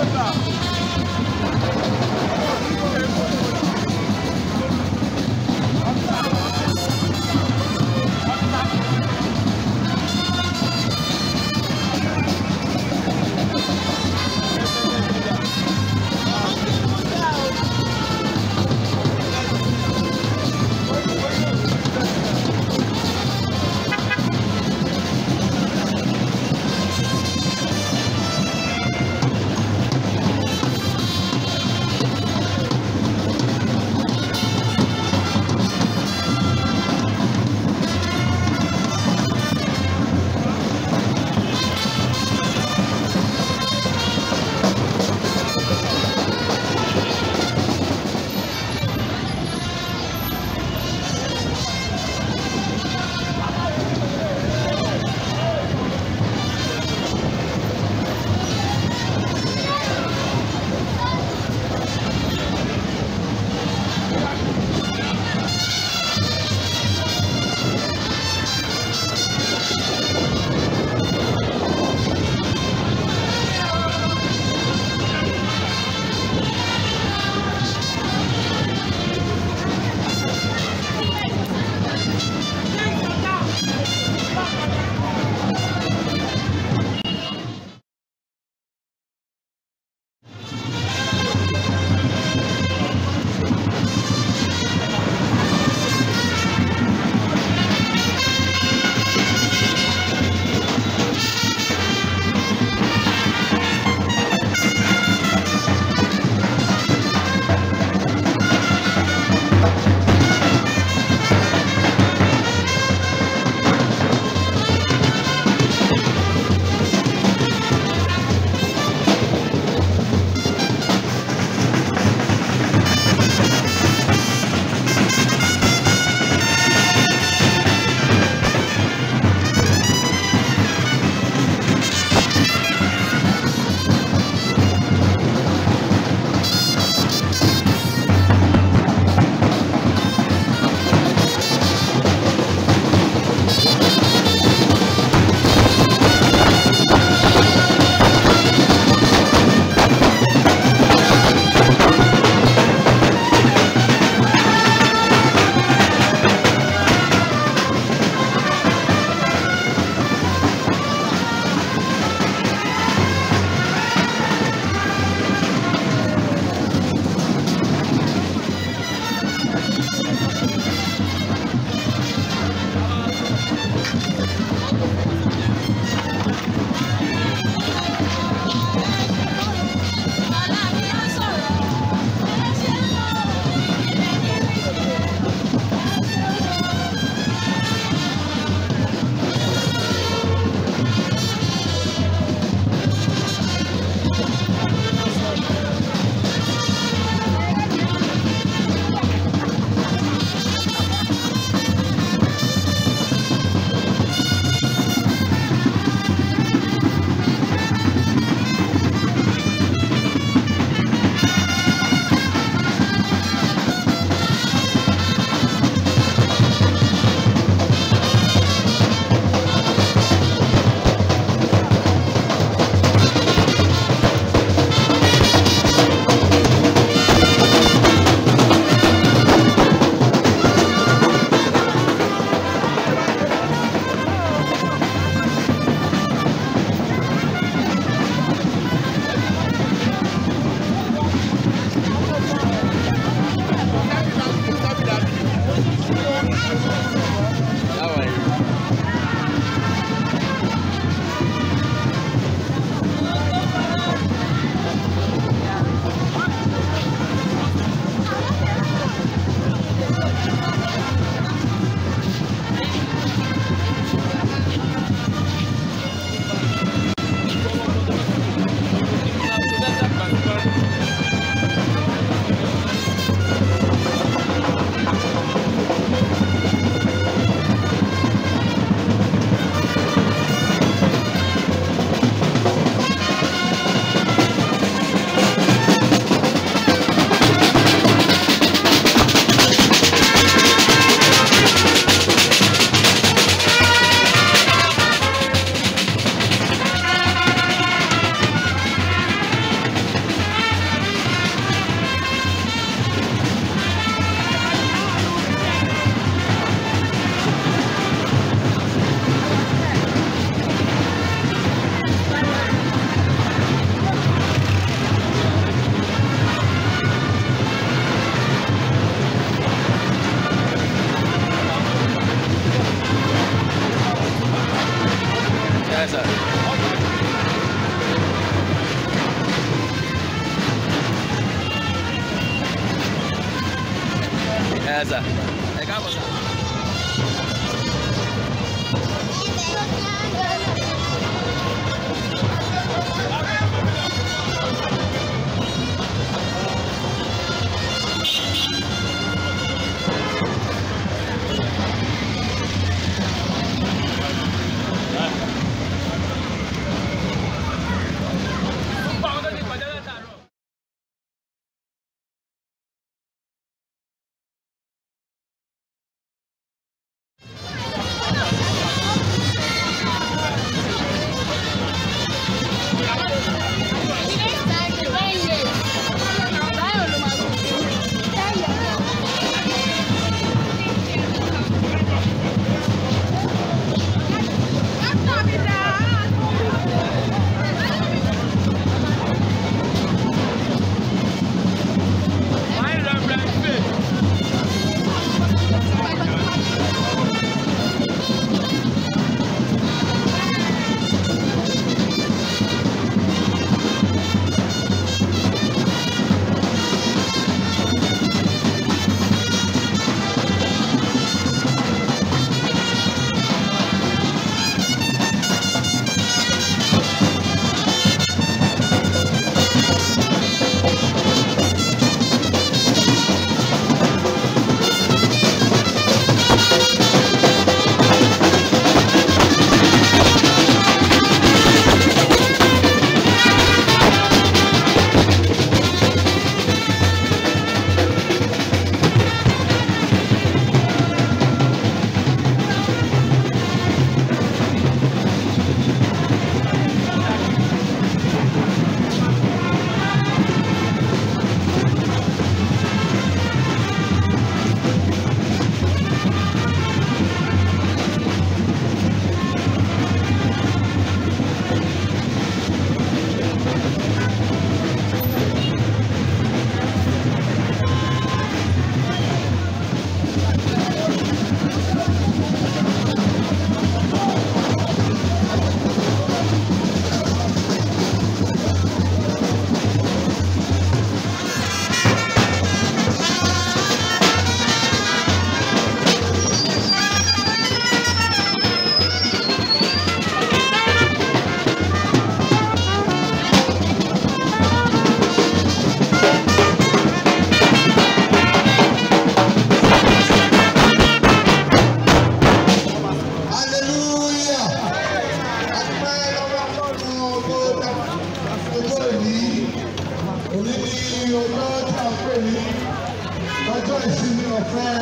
Thank ẹ sà ẹ káàbọ̀ sà. hallelujah adúpẹ́ lọ́wọ́ ọlọ́run tó dá ọjọ́ òní òní ní ọjọ́ tí a pè ní ọjọ́ ìsinmi ọ̀fẹ́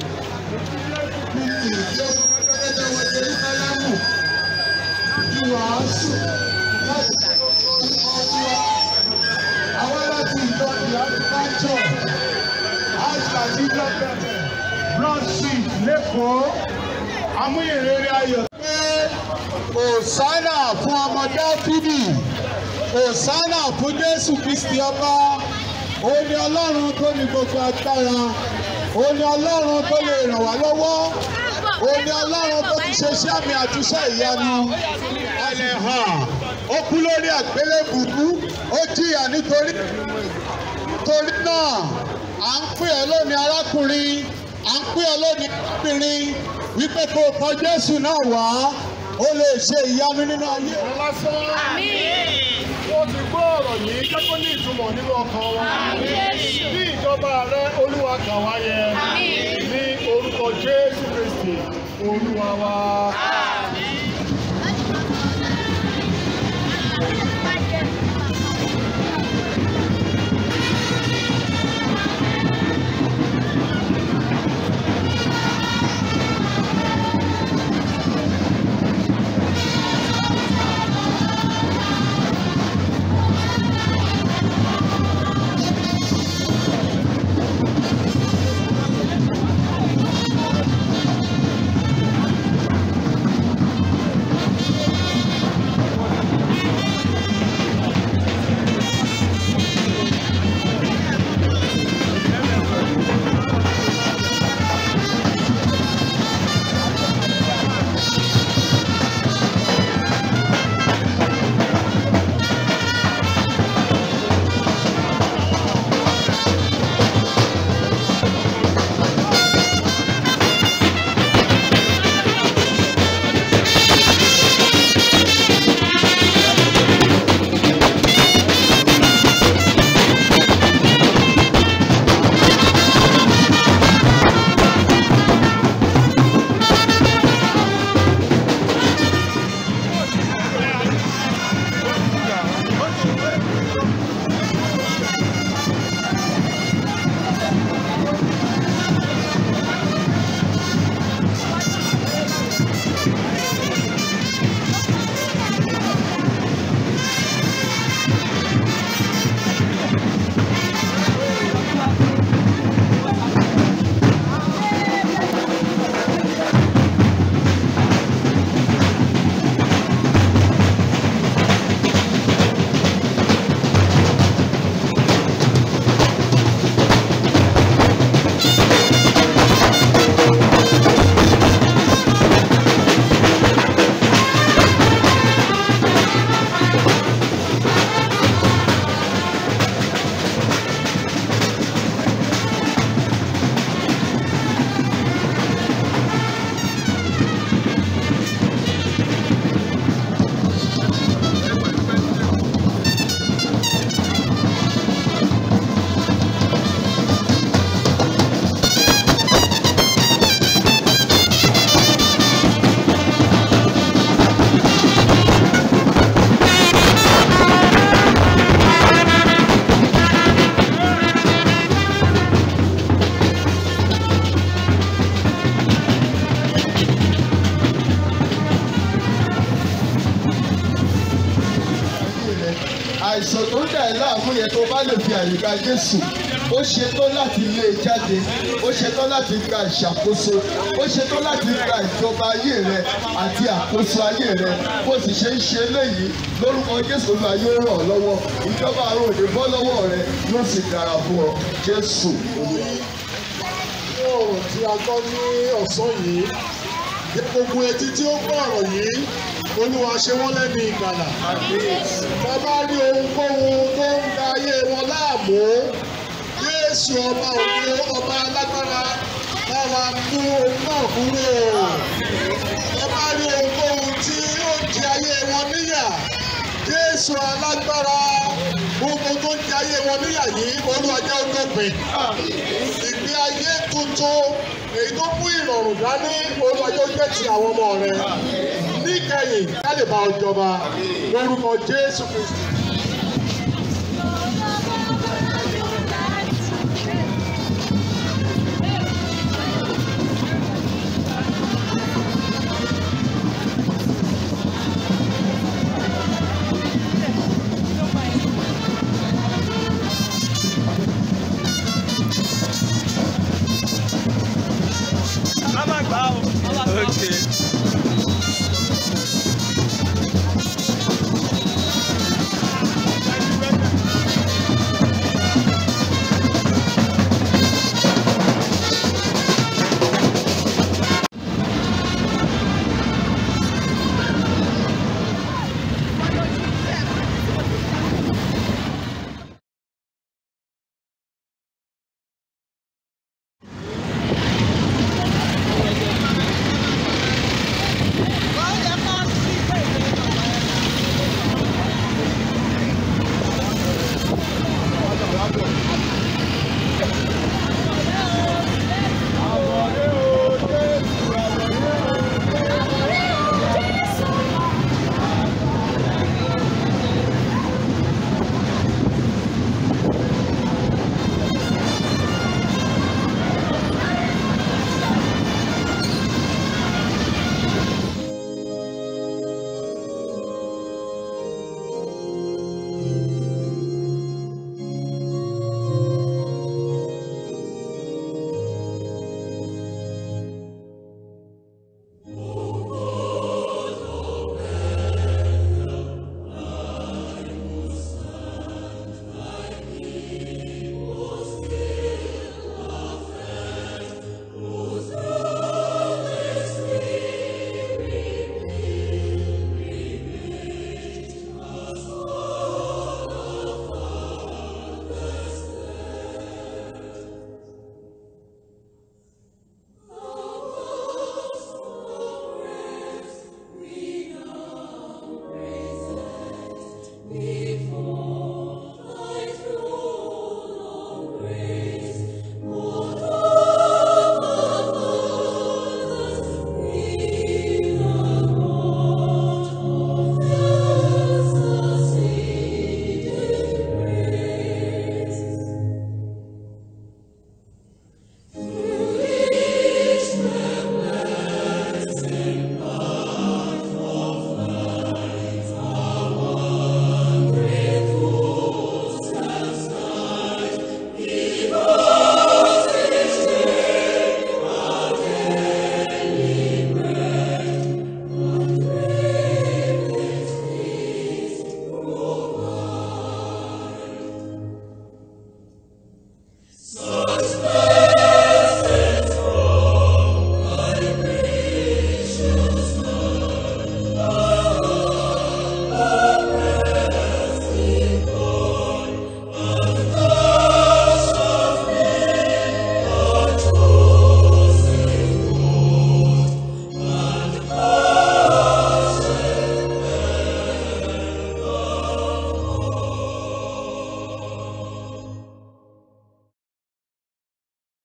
nínú ìjọ pẹ́pẹ́pẹ́ wọlé ní kálámù ti wàásù láti orúkọ olúwa àwọn láti ìjọ ìyáàdúrà church house cathedral church broad street lẹ́kọ̀ọ́ amúyẹ̀rẹ̀rẹ̀ ayọ̀. pé òsánà fún ọmọ dáfídì òsánà fún jésù kristi ọba ó ní ọlọ́run tó ní gbogbo agbára ó ní ọlọ́run tó lè ràn wá lọ́wọ́ ó ní ọlọ́run tó ti ṣe iṣẹ́ àmì àtúnṣe ìyanu ẹlẹ́ hàn ó kú lórí àgbélébùbú ó jìyà nítorí torí náà à ń pè ọ́ lónìí arákùnrin à ń pè ọ́ lónìí arábìnrin wípé kó o kọ Jésù náà wá ó lè ṣe ìyanu nínú ayé rẹ lásán. wọ́n ti gbọ́ ọ̀rọ̀ yìí jẹ́ kó ní ìtumọ̀ nínú ọkàn wa. bí ìjọba rẹ olúwa kà wá yẹ ní orúkọ jésù kristi olúwa wa. fún yẹn tó bá lè fi àyè gba Jésù ó ṣetán láti lé e jáde ó ṣetán láti gba ìṣàkóso ó ṣetán láti gba ìjọba ayé rẹ àti àkóso ayé rẹ bó sì ṣe ń ṣe léyìí lórúkọ Jésù Olúwa yóò ràn ọ́ lọ́wọ́ ìjọba àrùn òde bọ́ lọ́wọ́ rẹ yóò sì dára fún ọ Jésù Olúwa. ní ọ̀rọ̀ tí a gbọ́ ní ọ̀sán yìí ní gbogbo etí tí ó gbọ́ ọ̀rọ̀ yìí olúwa ṣe wọ́n lẹ́nu ìgbàlà. bàbá rí ohunkóhun tó ń da ayé wọn láàmú Jésù ọba òde ọba alágbára báwa mú ohun náà kúrò. bàbá rí ohunkóhun tí ó di ayé wọn níyà Jésù alágbára gbogbo tó ń di ayé wọn níyà yìí olúwa jẹ́ ó dópin ìgbé ayé tuntun èyí tó mú ìrọ̀rùn dání olúwa yóò jẹ́ ti àwọn ọmọ rẹ níkẹyìn ká lè bá ọ jọba lórúkọ Jésù Kristi